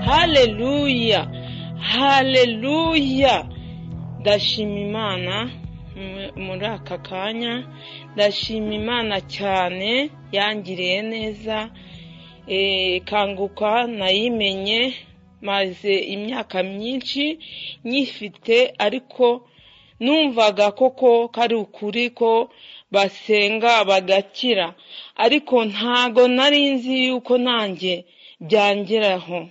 haleluya haleluya ndashima imana muri aka kanya ndashima imana cyane yangiriye neza kanguka nayimenye maze imyaka myinshi nyifite ariko numvaga koko kari ukuri ko basenga bagakira ariko ntago nari nzi yuko nanjye byangeraho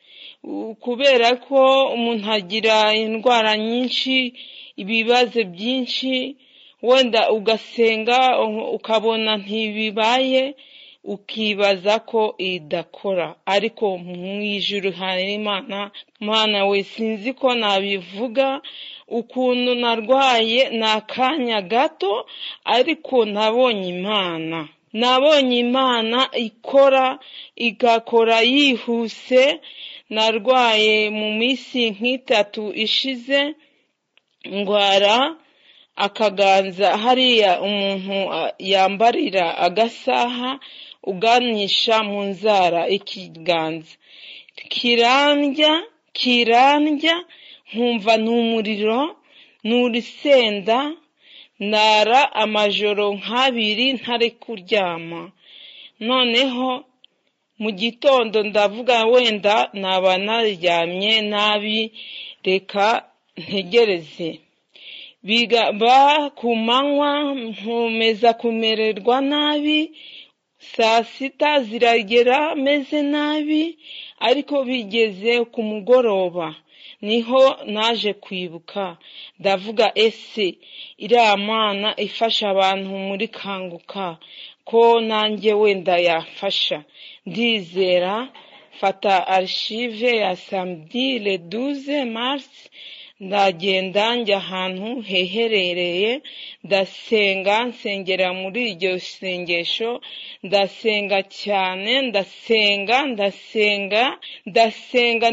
kubera ko umuntu agira indwara nyinshi ibibazo byinshi wenda ugasenga ukabona ntibibaye ukibaza ko idakora ariko mu ijuru hari imana mwana we sinzi ko nabivuga ukuntu narwaye ni akanya gato ariko nabonye imana nabonye imana ikora igakora yihuse narwaye mu minsi nk'itatu ishize ndwara akaganza hariya umuntu yambarira agasaha uganisha mu nzara ikiganza kirandya kirandya nkumva ni umuriro ni urusenda nara amajoro nk'abiri ntari kuryama noneho mu gitondo ndavuga wenda naba naryamye nabi reka ntegereze bigaba ku manywa nkomeza kumererwa nabi saa sita ziragera meze nabi ariko bigeze ku mugoroba niho naje kwibuka ndavuga ese iriya mana ifasha abantu muri kanguka ko nanjye wenda yafasha ndizera fata arishive ya samedi le duze marisi ndagenda njya ahantu heherereye ndasenga nsengera muri iryo sengesho ndasenga cyane ndasenga ndasenga ndasenga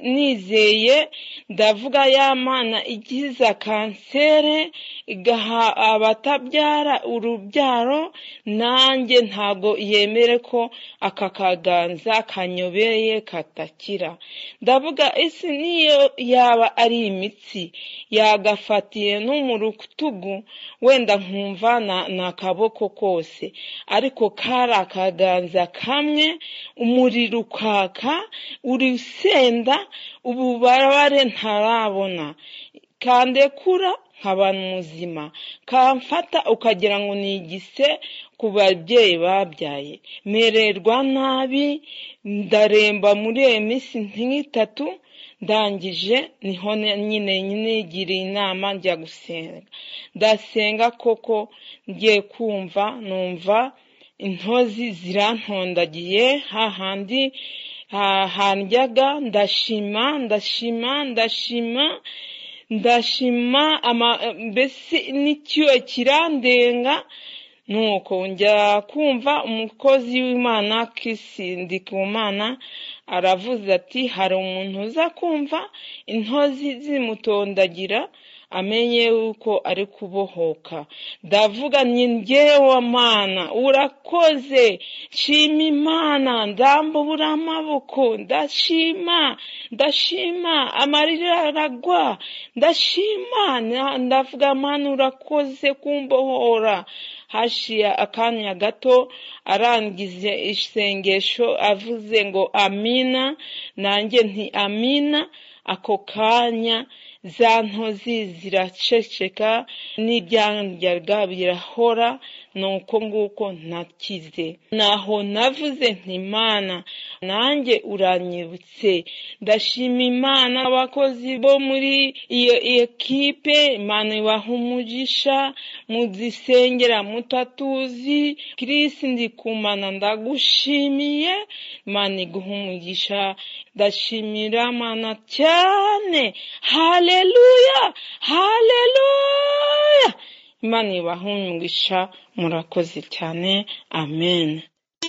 nizeye ndavuga ya mana igiza kansere igaha abatabyara urubyaro nanjye ntabwo yemere ko aka kaganza kanyobeye katakira ndavuga ese niyo yaba ari imitsi yagafatiye no mu rutugu wenda nkumva ni akaboko kose ariko kari akaganza kamwe umuriro ukaka urusenda ububabare ntarabona kandekura nkaba muzima kamfata ukagira ngo ni igise ku babyeyi babyaye mererwa nabi ndaremba muri iyo minsi nk'itatu ndangije niho nyine nigiriye inama njya gusenga ndasenga koko ngiye kumva numva intozi zirantondagiye hahandi handyaga ndashima ndashima ndashima ndashima mbese n'icyuya kirandenga nuko njya kumva umukozi w'imana kisindi ku mana aravuze ati hari umuntu uza kumva intozi zimutondagira amenye yuko ari kubohoka ndavuga ni ngewe mana urakoze shima imana ndambura amaboko ndashima ndashima amarira aragwa ndashima ndavuga mana urakoze kumbohora hashiya akanya gato arangize isengesho avuze ngo amina nanjye nti amina ako kanya za ntozi ziraceceka n'ibyandyaga birahora ni uko nguko ntakize naho navuze ntimana nanjye uranyibutse ndashima imana abakozi bo muri iyo ekipe imana ibaha umugisha muzisengera mutatuzi kirisi ndikumana ndagushimiye imana iguha umugisha ndashimira mana cyane haleluya haleluya imana ibaha umugisha murakoze cyane amen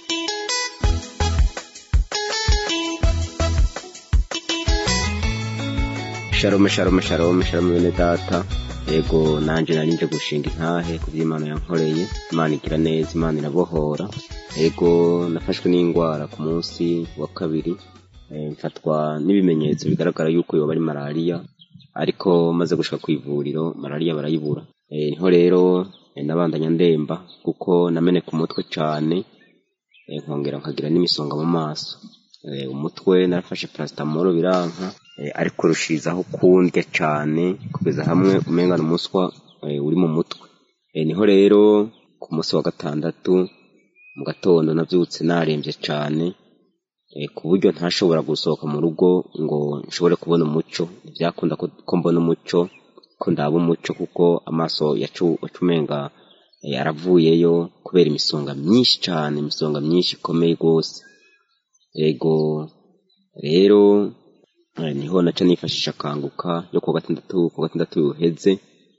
shalom shalom shalom shalom bene data yego nanjye nari nje gushinga intahe ku by'imana yankoreye imana igira neza imana irabohora yego nafashwe n'indwara ku munsi wa kabiri eh, mfatwa n'ibimenyetso bigaragara yuko yoba ari malariya ariko maze gushika ku ivuriro malariya barayibura Eh, niho rero eh, nabandanya ndemba kuko nameneka umutwe cane eh, nkongera nkagira n'imisonga mu maso Eh, umutwe narafashe paracetamol biranka eh, ariko rushizaho kundya cane kugeza hamwe umengana umuswa eh, uri mu mutwe Eh, niho rero ku munsi wa gatandatu mu gatondo navyutse naremvye cane eh, ku buryo ntashobora gusohoka mu rugo ngo nshobore kubona umuco ntivyakunda ko ko mbona umuco ko ndaba umuco kuko amaso yacu umenga eh, aravuyeyo kubera imisonga myinshi cane imisonga myinshi ikomeye rwose ego rero eh, niho naca nifashisha kanguka yo kuwa gatandatu kuwa gatandatu uheze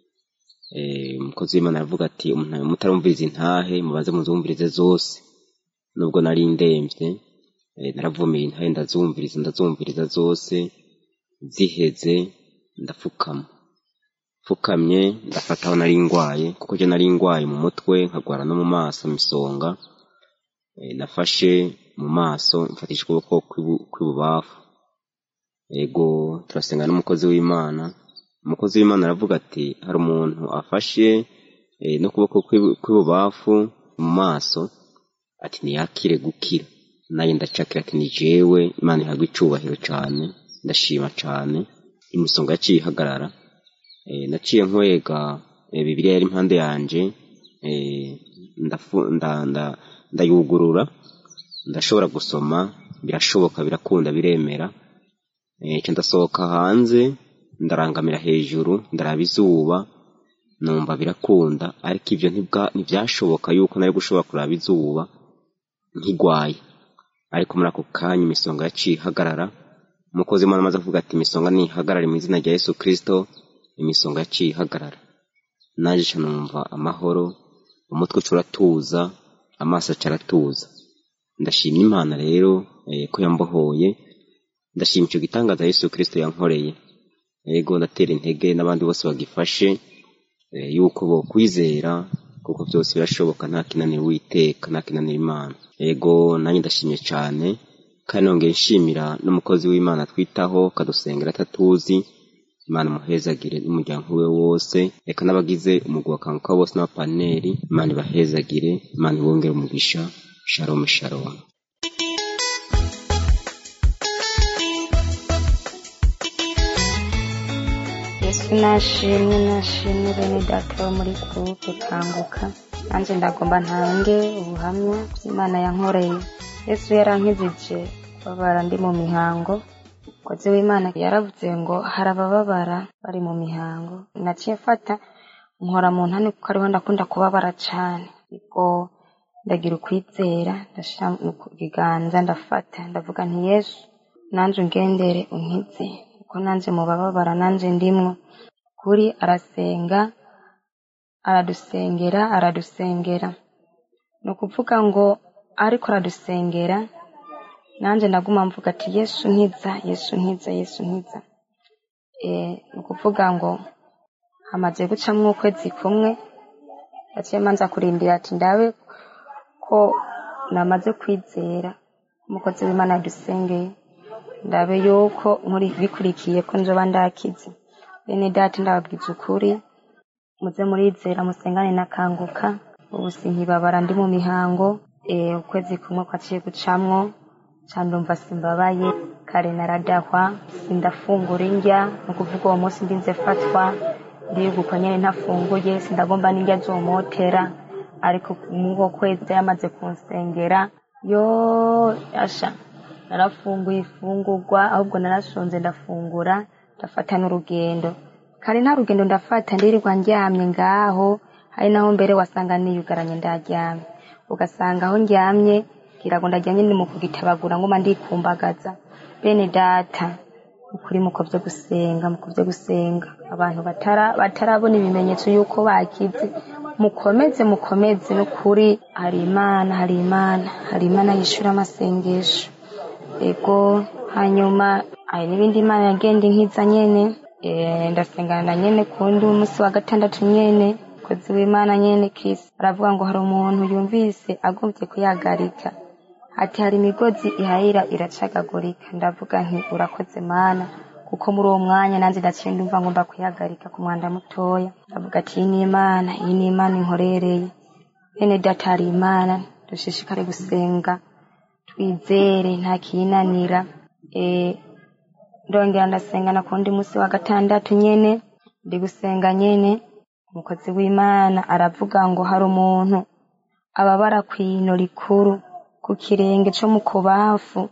eh, umukozi w'imana aravuga ati "Umuntu- mutarumviriza intahe mubanze muzumvirize zose nubwo nari ndemvye eh, naravumeye intahe ndazumviriza ndazumviriza zose ziheze ndapfukama pfukamye ndafata aho nari ngwaye kuko je nari ngwaye mu mutwe nkagwara no mu maso imisonga eh, nafashe mu maso mfatisha ukuboko kw'ibu- kw'ibubafu ego turasenga n'umukozi w'imana umukozi w'imana aravuga ati hari umuntu afashe eh, n'ukuboko kw'ibu- kw'ibubafu mu maso ati ntiyakire gukira nanjye ndacakira ati ni jewe imana ihabwa icubahiro cane ndashima cane imisonga yaciye ihagarara eh, naciye nkwega eh, bibiliya yari impande yanje eh, ndafu- nda- nda- ndayugurura ndashobora gusoma birashoboka birakunda biremera eh, nca ndasohoka hanze ndarangamira hejuru ndaraba izuba numva birakunda ariko ivyo ntibwa- ntivyashoboka yuko nari gushobora kuraba izuba nkigwaye ariko muri ako kanya imisonga yaciye ihagarara umukozi w'imana amaze kuvuga ati imisonga nihagarare mu izina rya yesu kristo imisonga yaciye ihagarara naje ca numva amahoro umutwe uca uratuza amaso aca aratuza ndashimye imana rero eh, ko yambohoye ndashima ico gitangaza yesu kristo yankoreye yego ndatera intege n'abandi bose bagifashe eh, yuko bokwizera kuko byose birashoboka nta kinanira uwiteka nta kinanira imana yego nanjye ndashimye cane kandi nongeye nshimira n'umukozi w'imana twitaho kadusengera atatuzi imana imuhezagire n'umuryango we wose reka n'abagize umugwi wa kanguka bose n'abapaneri imana ibahezagire imana ibongere umugisha shalom shalom yesu nashimwe nashimwe bene data bo muri gurupe kanguka nanjye ndagomba ntange ubuhamya bw'imana yankoreye yesu yarankijije babara ndi mu mihango umukozi w'imana yaravuze ngo hari abababara bari mu mihango naciye mfata nkora mu ntani kuko ariho ndakunda kubabara cane ubwo ndagira ukwizera ndashira mu biganza ndafata ndavuga nti yesu nanje ungendere unkize kuko nanje mu bababara nanje ndimwo kuri arasenga aradusengera aradusengera ni ukuvuga ngo ariko aradusengera nanjye ndaguma mvuga ati yesu nkiza yesu nkiza yesu nkiza Eh, ni ukuvuga ngo hamaze gucamwo ukwezi kumwe yaciye manza kurindira ati ndabe ko namaze kwizera umukozi w'imana yadusengeye ndabe yuko muri bikurikiye ko nzoba ndakize bene data ndababwiza ukuri muze murizera musengane nakanguka ubu sinkibabara ndi mu mihango eh, ukwezi kumwe kwaciye gucamwo candumva simbabaye kare naradahwa sindafungura indya ni ukuvuga uwo munsi ndinze fatwa ndibuka nyene ntafunguye sindagomba n'indya zomotera ariko muko kwezi yamaze kunsengera yo asha narafunguye ifungurwa ahubwo narashonze ndafungura ndafata n'urugendo kare nta rugendo ndafata ndirirwa ndyamye ngaho hari naho mbere wasanga niyugaranye ndaryamye ugasanga aho ndyamye ngira ngo ndaryamye ni mu kugitabagura ngoma ndikumbagaza bene data ukuri muko vyo gusenga muko vyo gusenga abantu batara batarabona ibimenyetso yuko bakize mukomeze mukomeze n'ukuri hari imana hari imana hari imana yishura amasengesho ego hanyuma hari n'ibindi imana yagenda inkiza nyene Eh, ndasengana na nyene kundi umunsi wa gatandatu nyene kozi w'imana nyene kisi aravuga ngo hari umuntu yumvise agomvye kuyagarika ati hari imigozi ihayira iracagagurika ndavuga nti urakoze mana kuko muri uwo mwanya nanjye ndaciye ndumva ngomba kwihagarika ku mwanda mutoya ndavuga ati iyi ni imana iyi ni imana inkorereye bene data hari imana dushishikare gusenga twizere nta kiyinanira eh, ndongera ndasenga na kundi munsi wa gatandatu nyene ndi gusenga nyene umukozi w'imana aravuga ngo hari umuntu ababara kw'ino rikuru ku kirenge co mu kubafu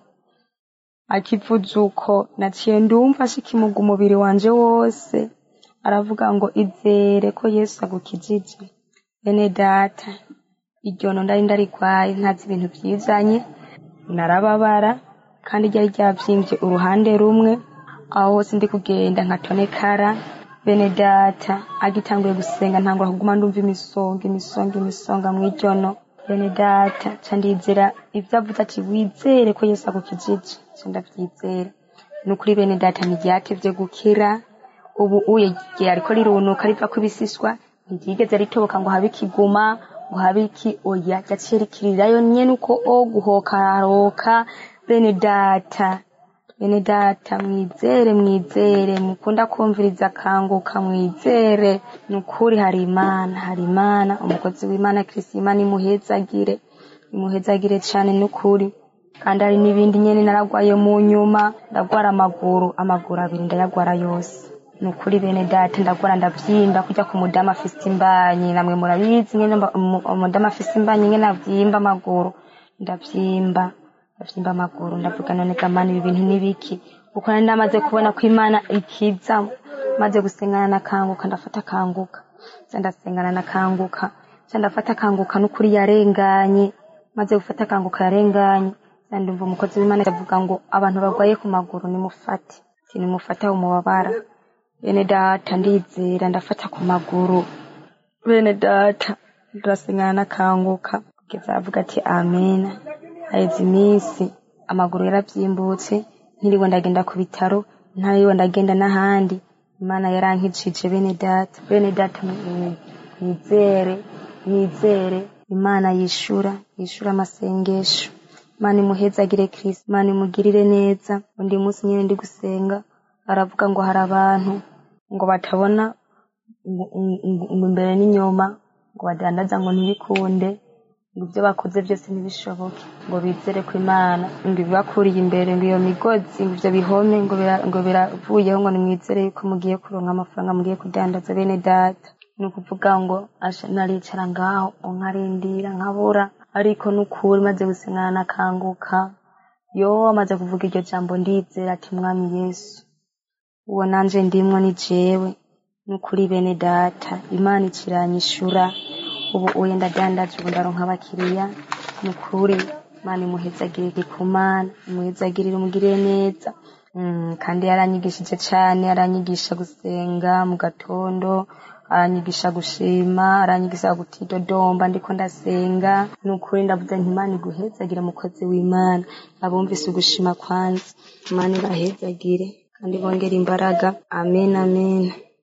akivuze uko naciye ndumva ashikimuga umubiri wanje wose aravuga ngo izere ko yesu agukijije bene data iryo no ndari ndarigwaye ntazi ibintu vyizanye narababara kandi ryari ryavyimbye uruhande rumwe aho hose ndi kugenda nkatonekara bene data agitanguye gusenga ntangura kuguma ndumva imisonga imisonga imisonga mw'iryono bene data ca ndizera ivyo avuze ati wizere ko yesu agukijije ca ndavyizera ni ukuri bene data ntiryatevye gukira ubu uye ryariko rirunuka rivako ibisiswa ntiryigeze ritoboka ngo habe ikiguma ngo habe iki oya ryaciye rikirirayo nyene uko o guhokaroka bene data bene data mwizere mwizere mukunda kumviriza akanguka mwizere ni ukuri hari imana hari imana umukozi w'imana kirisi imana imuhezagire imuhezagire cane n'ukuri kandi hari n'ibindi nyene naragwaye mu nyuma ndagwara amaguru amaguru abiri ndayagwara yose ni ukuri bene data ndagwara ndavyimba kurya ku mudamu afise imbanyi namwe murabizi nyene mba- umu- umudamu afise imbanyi nyene avyimba amaguru ndavyimba ndavyimba amaguru ndavuga none gamana ibi bintu nibiki kuko nari namaze kubona ko imana ikiza maze gusengana na kanguka ndafata kanguka ca ndasengana na kanguka ca ndafata kanguka n'ukuri yarenganye maze gufata kanguka yarenganye ca ndumva umukozi w'imana avuga ngo abantu barwaye ku maguru nimufate ati nimufate aho mubabara bene data ndizera ndafata ku maguru bene data ndasengana na kanguka kugeza avuga ati amena haheze iminsi amaguru yaravyimbutse ntiriwe ndagenda ku bitaro ntariwe ndagenda n'ahandi imana yarankijije bene data bene data mwi- mwizere mwizere imana yishura yishura amasengesho imana imuhezagire kristo imana imugirire neza undi munsi nyene ndi gusenga aravuga ngo hari abantu ngo batabona ngo- ngo- ngo imbere n'inyuma ngo badandaza ngo ntibikunde ngo ibyo bakoze byose ntibishoboke ngo bizere ko imana ngo ibibakuriye imbere ngo iyo migozi ngo ibyo bihome ngo bira- ngo biravuyeho ngo nimwizere yuko mugiye kuronka amafaranga mugiye kudandaza bene data ni ukuvuga ngo asha naricara ngaho nkarindira nkabura ariko n'ukuri maze gusengana nakanguka yo amaze kuvuga iryo jambo ndizera ati mwami yesu uwo nanje ndimwo ni jewe n'ukuri bene data imana ikiranyishura ubu uye ndadandaje ubu ndaronka abakiriya n'ukuri imana imuhezagire igikumana imuhezagirire umugirire neza Mm, kandi yaranyigishije cane aranyigisha gusenga mu gatondo aranyigisha gushima aranyigisha gutidodomba ndiko ndasenga n'ukuri ndavuze nti imana iguhezagire mukozi w'imana abumvise ugushima kwanza imana ibahezagire kandi bongere imbaraga amen amen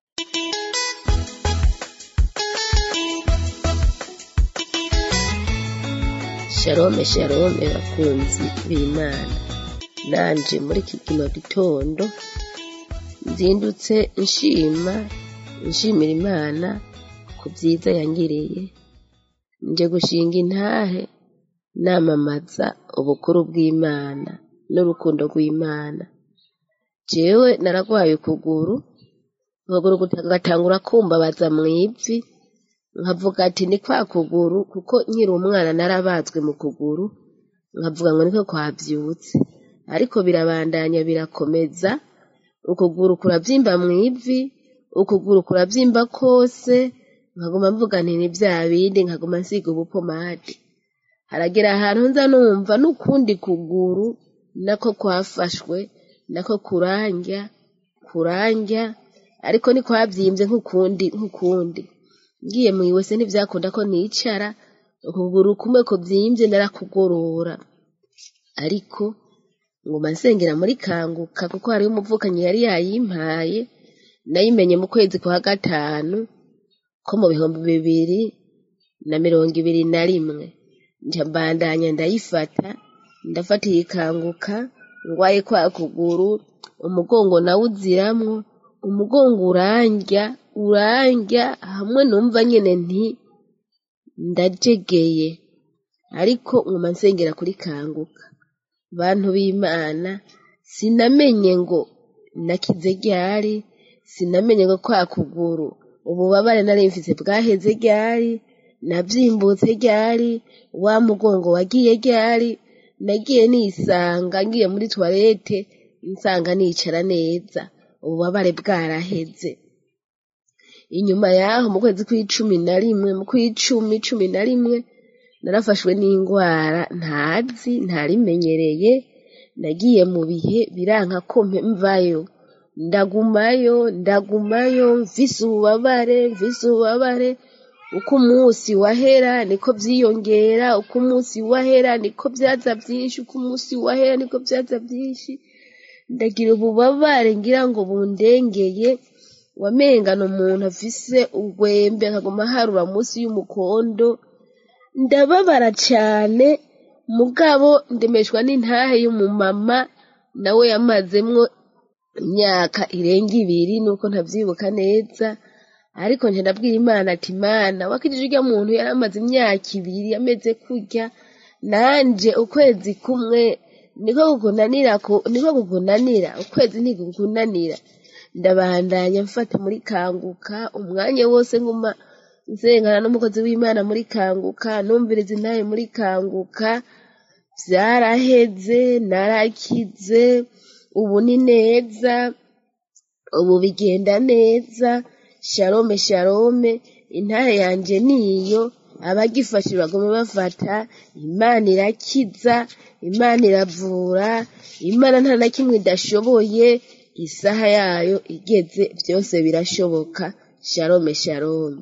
shalome shalome bakunzi b'imana nanje muri iki kino gitondo nzindutse nshima nshimira imana ku byiza yangiriye nje gushinga intahe namamaza ubukuru bw'imana n'urukundo rw'imana jewe naragwaye ukuguru ukuguru gatangura kumbabaza mu ivi nkavuga ati ni kwa kuguru kuko nkiri umwana narabazwe mu kuguru nkavuga ngo niko kwavyutse ariko birabandanya birakomeza ukuguru kuravyimba mu ivi ukuguru kuravyimba kose nkaguma mvuga nti ni vya bindi nkaguma nsiga ubupomade haragera ahantu nza numva n'ukundi kuguru nako kwafashwe nako kurandya kurandya ariko ni kwavyimbye nk'ukundi nk'ukundi ngiye mwiwese ntivyakunda ko nicara ukuguru kumwe kuvyimvye narakugorora ariko nguma nsengera muri kanguka kuko hariho umuvukanyi yari yayimpaye nayimenye mu kwezi kwa gatanu ko mu bihumbi bibiri na mirongo ibiri na rimwe nca mbandanya ndayifata ndafata iyikanguka ngwaye kwa kuguru umugongo nawe uziramwo umugongo urandya urandya hamwe numva nyene nti ndajegeye ariko nguma nsengera kuri kanguka bantu b'imana sinamenye ngo nakize ryari sinamenye ngo kwa kuguru ububabare nari mfise bwaheze ryari navyimbutse ryari wa mugongo wagiye ryari nagiye nisanga ngiye muri toilette nsanga nicara neza ububabare bwaraheze inyuma yaho mu kwezi kw'icumi na rimwe mu kw'icumi cumi na rimwe narafashwe n'indwara ntazi ntarimenyereye nagiye mu bihe biranka ko mvayo ndagumayo ndagumayo mvise ububabare mvise ububabare uko umunsi wahera niko vyiyongera uko umunsi wahera niko vyaza vyinshi uko umunsi wahera niko vyaza vyinshi ndagira ububabare ngira ngo bundengeye wamengana umuntu afise urwembe akaguma harura munsi y'umukondo ndababara cane mugabo ndemeshwa n'intahe y'umumama nawe yamazemwo imyaka irenga ibiri nuko ntavyibuka neza ariko nje ndabwira imana ati mana wakijije urya muntu yari amaze imyaka ibiri ameze kurya nanje ukwezi kumwe niko kukunanira ku- niko kukunanira ukwezi ntikukunanira ndabandanya mfata muri kanguka umwanya wose nguma nsengana n'umukozi w'imana muri kanguka numviriza intahe muri kanguka vyaraheze narakize ubu ni neza ubu bigenda neza sharome sharome intahe yanje niyo abagifashe bagome bafata imana irakiza imana iravura imana nta na kimwe idashoboye isaha yayo igeze byose birashoboka sharome sharome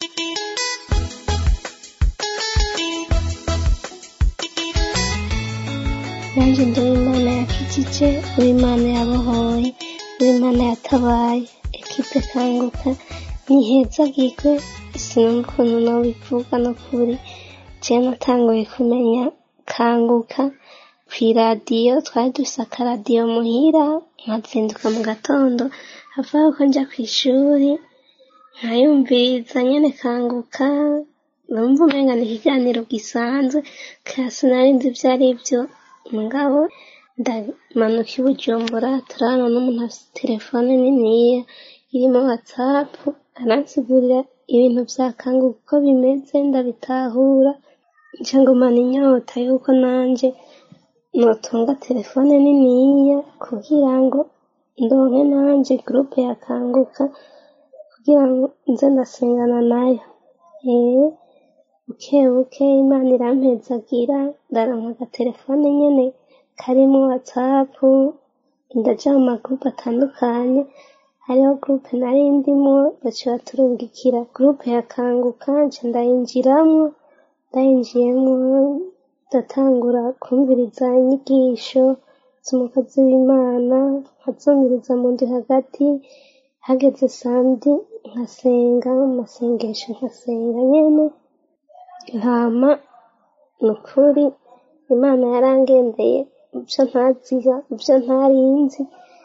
nanjye ndi uw'imana yakijije uw'imana yabohoye uw'imana yatabaye ekipe kanguka ntihezagirwe sinumva ukuntu nobivuga no kuri jewe natanguye kumenya kanguka kw'iradiyo twari dufise akaradiyo muhira nkazinduka mu gatondo havaho ko nja kw'ishuri nkayumviriza nyene kanguka numva umenga ni ikiganiro gisanzwe kandi sinari nzi ivyo ari vyo mugabo ndamanuka i bujumbura turabana n'umuntu afise telefone niniya irimo watsapu aransigurira ibintu vya kanguka uko bimeze ndabitahura nca ngumana inyota yuko nanje notunga telefone niniya kugira ngo ndonke nanje gurupe ya kanguka kugira ngo nze ndasengana nayo eh buke buke imana irampezagira ndaronka agatelefone nyene karimo watsapu ndaja mu magurupe atandukanye hariho gurupe nari ndimwo baca baturungikira gurupe ya kanguka nca ndayinjiramwo ndayinjiyemwo ndatangura kumviriza inyigisho z'umukozi w'imana nkazumviriza mu ndi hagati hageze sandi nkasenga mu masengesho nkasenga nyene hama nukuri imana yarangendeye ivyo ntaziga ivyo ntarinzi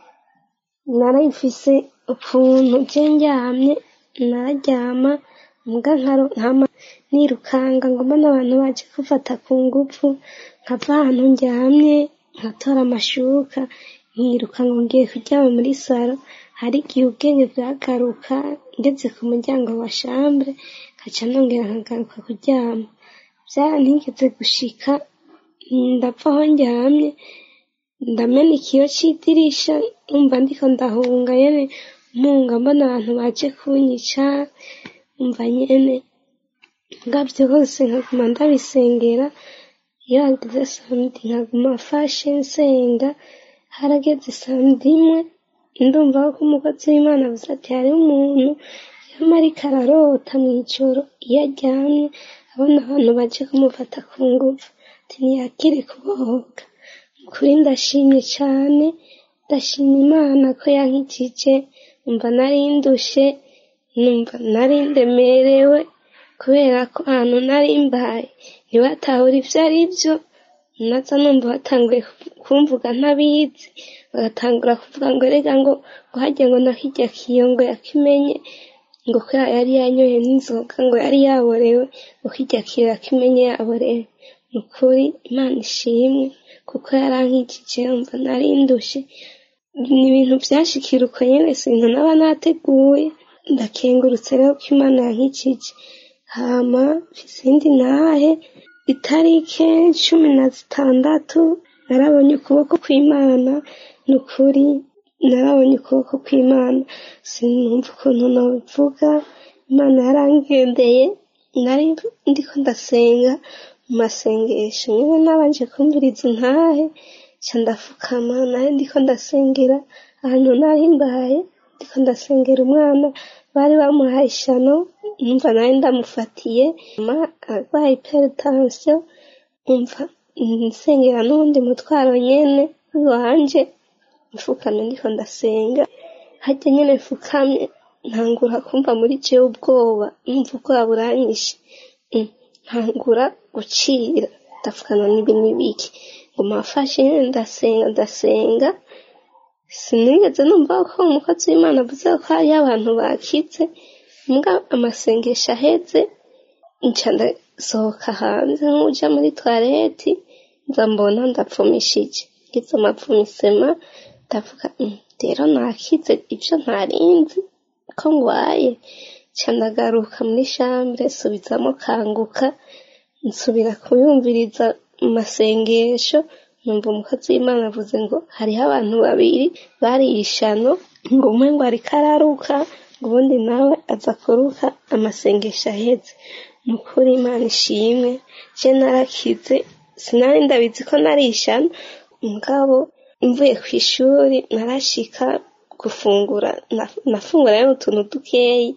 narayifise ukuntu je ndyamye nararyama muga nkama nirukanga ngoma n'abantu baje kufata ku nguvu nkava ahantu ndyamye nkatora amashuka nkiruka ngo ngiye kuryama muri saro hari igihe ubwenge bwagaruka ngeze ku muryango wa shambure nkaca nongera nkagaruka kuryama vyarantigeze gushika ndapfa aho ndyamye ndamena ikiyo c'idirisha numva ndiko ndahunga nyene mpunga mbona abantu baje kunyica umva nyene nga vyose nkaguma ndabisengera iyo hageze samedi nkaguma mfashe nsenga harageze samedi imwe ndumva ko umukozi w'imana avuze ati hariho umuntu yama ariko ararota mw'ijoro iyo aryamye abona abantu baje kumufata ku nguvu ati ntiyakire kubohoka ukuri ndashimye cane ndashima imana ko yankijije numva nari ndushe numva nari ndemerewe kubera ko ahantu nari mbaye ntibatahura ivyo ari vyo naza numva batanguye kumvuga ntabizi bagatangura kuvuga ngo rega ngo ngo hajya ngo nakijya kiyongo yakimenye ngo ko yari yanyoye n'inzoga ngo yari yaborewe ngo kijya kiyo yakimenye yaborewe ni ukuri imana ishimwe kuko yarankikije yumva nari ndushe ni ibintu byashikira uko nyine si ibintu naba nateguye ndakengurutse rero ko imana yankikije hama izindi ntahe itarike cumi na zitandatu narabonye ukuboko kw'imana ni ukuri narabonye ukuboko kw'imana sinumva ukuntu nabivuga imana yarangendeye nari ndiko ndasenga mu masengesho nyine nabanje kumviriza intahe nca ndafukama nari ndiko ndasengera ahantu nari mbaye ndiko ndasengera umwana bari bamuhaye ishano numva nari ndamufatiye ma arwaye hypertension umva nsengera n'uwundi mutwaro nyene wanje mfukamye ndiko ndasenga harya nyene mfukamye ntangura kumva muri jewe ubwoba numva ubwoba buranyishe Mm, ntangura gucira ndafukana n'ibi n'ibiki ngo mafashe nyene ndasenga ndasenga sinigeze numva ko umukozi w'imana avuze ko hariyo abantu bakize mbwa amasengesho aheze nca ndasohoka hanze nk'uja muri toilette nza mbona ndapfumishije ngize amapfumisema ndavuga "Mm, rero nakize ibyo ntarinzi ko ngwaye nca ndagaruka muri shambure nsubizamo kanguka nsubira kuyumviriza mu masengesho numva umukozi w'imana avuze ngo hariho abantu babiri bariye ishano ngo umwe ngo ariko araruka ngo ubundi nawe aza kuruka amasengesho aheze ni ukuri imana ishimwe je narakize sinari ndabizi ko nari ishano mugabo mvuye ku ishuri narashika gufungura na- nafungura rero utuntu dukeyi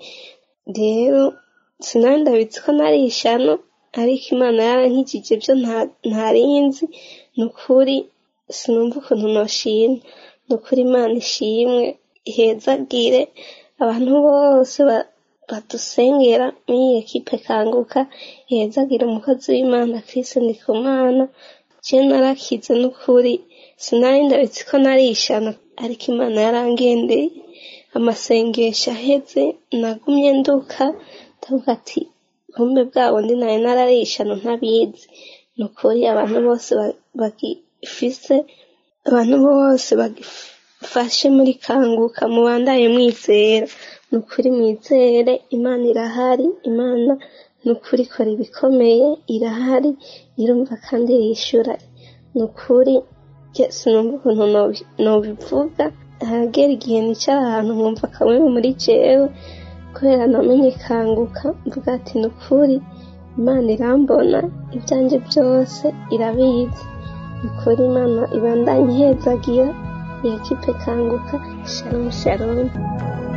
rero sinari ndabizi ko nari ishano ariko imana yarankijije ibyo nta- ntarinzi ni ukuri sinumva ukuntu noshima ni ukuri imana ishimwe ihezagire abantu bose ba- badusengera muri iyi ekipe kanguka ihezagire umukozi w'imana Kristo Ndikumana je narakize n'ukuri sinari ndabizi ko nari ishano ariko imana yarangendeye amasengesho aheze nagumye nduka ndavuga ati kumbe bwa bundi nari nararishano ntabizi ni ukuri abantu bose ba- bagifise abantu bose bagifashe muri kanguka mubandaye mwizera ni ukuri mwizere imana irahari imana ni ukuri ikora ibikomeye irahari irumva kandi yishyura ni ukuri je sinumva ukuntu nobi- nobivuga hagera igihe nicara ahantu nkumva kamwe muri jewe kubera namenye kanguka mvuga ati ni ukuri imana irambona ibyanjye byose irabizi ni ukuri imana ibandanye ihezagira iyi kipe kanguka shalom shalom